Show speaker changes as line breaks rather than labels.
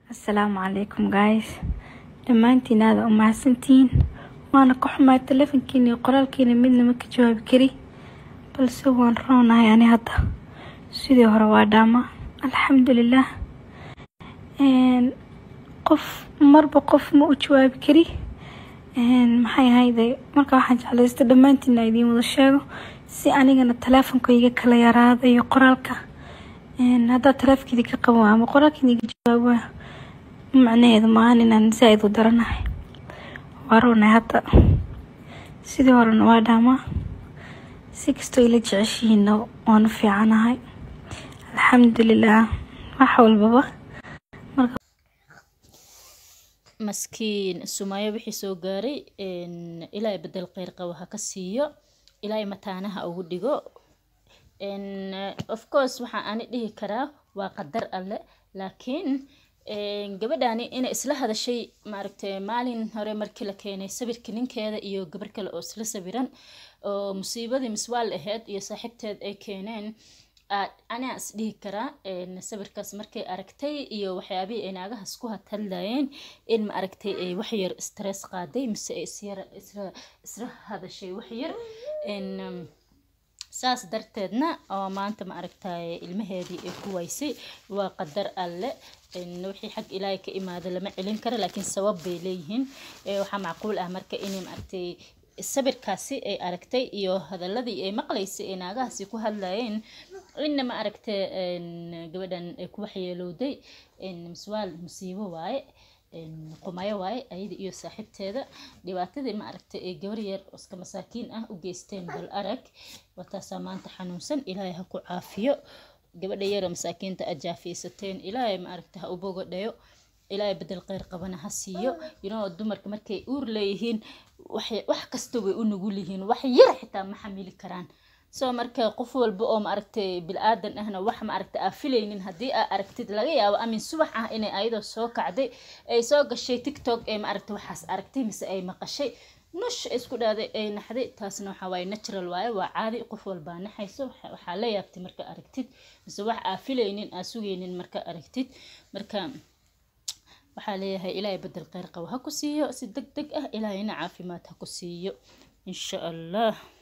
asalaamu calaykum guys dhammaantiin aada u mahadsantihiin waana ka xumaay telefonkiina iyo qoraalkiina midna ma ka jawaabi kari balse waan roonahay ani hadda sidii hore waa dhaama alxamdulilah qof marba qof ma u jawaabi kari maxay ahayde marka waxaan jeclaysta dhammaantiina idiin wada sheego si anigana teleefonka iga kala yaraada iyo qoraalka haddaa teleefkeedii ka qaban ama qoraalkeeda iga jawaabo macnaheedu maahan inaan zaa-id u daranahay waa roonay hadda sidii horena waa dhaamaa si kastoo ila jeceshihiina waanu fiicanahay alxamdulilah wax walbaba
maskiin sumaayo wixii soo gaaray ilaahay bedel kheyr qabo ha ka siiyo ilaahay mataanaha ugu dhigo of course waxaa ani dhihi karaa waa qadar alle laakiin gabadhaani inay isla hadashay maaragtay maalin hore markii la keenay sawirka ninkeeda iyo gabar kale oo isla sawiran oo musiibadii miswaal ahayd iyo saaxiibteed ay keeneen anaa is dhihi karaa sawirkaas markay aragtay iyo waxyaabihii ay naagahaas ku hadhadlayeen in ma aragtay ay waxyar stress qaaday mise ay isyar isla hadashay waxyar saas darteedna oo maanta ma aragtay ilmaheedii ay ku waysay waa qadar alle wixii xag ilaahay ka imaada lama celin karo laakiin sabab bay leeyihiin waxaa macquul ah marka inay maaragtay sawirkaasi ay aragtay iyo hadaladii ay maqlaysay ee naagahaasi ku hadlayeen inna ma aragtay gabadhan ay ku waxyeelowday miswaal musiibo waaye qumayo waaye ayada iyo saaxiibteeda dhibaatadii ma aragtay ee gabar yar oo iska masaakiin ah u geysteen bal arag wataasaa maanta xanuunsan ilaahay ha ku caafiyo gabadha yaroo masaakiinta aad jaafiysateen ilaahay ma aragtay ha u bogodhayo ilaahay bedel kheyr qabana ha siiyo yinoo dumarka markay uur leeyihiin wax kasta way u nugul yihiin wax yar xitaa ma xamili karaan soo marka qof walba oo maaragtay bil-aadan ahna wax maaragtay aa filaynin haddii aa aragtid laga yaabo amin subax ah inay ayadoo soo kacday ay soo gashay tiktok ee maaragtay waxaas aragtay mise ay maqashay nush isku dhaaday ay naxday taasna waxaa waaye natural waaye waa caadi qof walbaa naxayso waxaa la yaabtay marka aragtid mise wax aa filaynin aa sugaynin marka aragtid marka waxaa leeyahay ilaahay bedel kheyr qabo ha ku siiyo si deg deg ah ilaahayna caafimaad ha ku siiyo insha allah